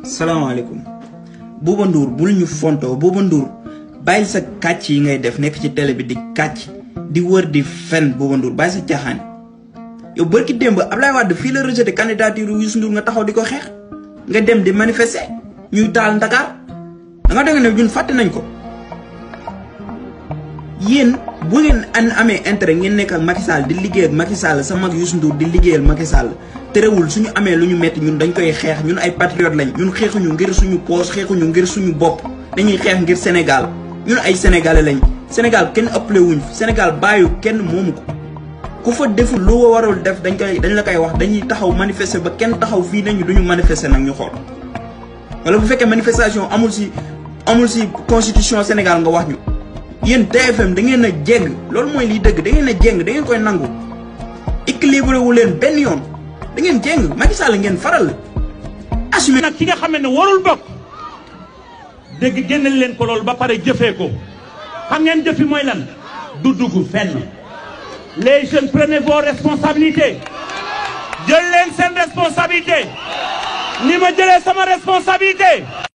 salaamaaleykum Bouba Ndour bul ñu fontoo Bouba Ndour bàyyil sa kàcc yi ngay def nekk ci télé bi di kàcc di wër di fen Bouba Ndour bàyyi sa caaxaan yow bërki démb Ablaye Wade fii la rejeté candidature Youssou Ndour nga taxaw di ko xeex nga dem di manifester ñuy taal Ndakaar da nga dégg ne ñun fàtte nañ ko yéen bu ngeen an amee intérêt ngeen nekk ak Macky Sall di liggéey ak Macky Sall sa mag Youssou Ndour di liggéeyal Macky Sall terewul suñu amee lu ñu metti ñun dañ koy xeex ñun ay patriotes lañ ñun xeexuñu ngir suñu poos xeexuñu ngir suñu bopp dañuy xeex ngir Sénégal ñun ay sénégalais lañ Sénégal kenn ëppale wuñ Sénégal bàyyu kenn moomu ko ku fa deful lu warul def dañ koy dañ la koy wax dañuy taxaw manifester ba kenn taxaw fii nañu duñu manifester nag ñu xool wala bu fekkee manifestation amul si amul si constitution Sénégal nga wax ñu yéen TFM da ngeen a jéng loolu mooy liy dëgg da ngeen a jéng da ngeen koy nangu équilibré wu leen benn yoon da ngeen jéng Macky Sall ngeen faral assumé nag ki nga xam ne warul bokk dégg génneel leen ko loolu ba pare jëfee ko xam ngeen jëfi mooy lan du dugg fenn les jeunes prenez vos responsabilités jël leen seen responsabilité ni ma jëlee sama responsabilité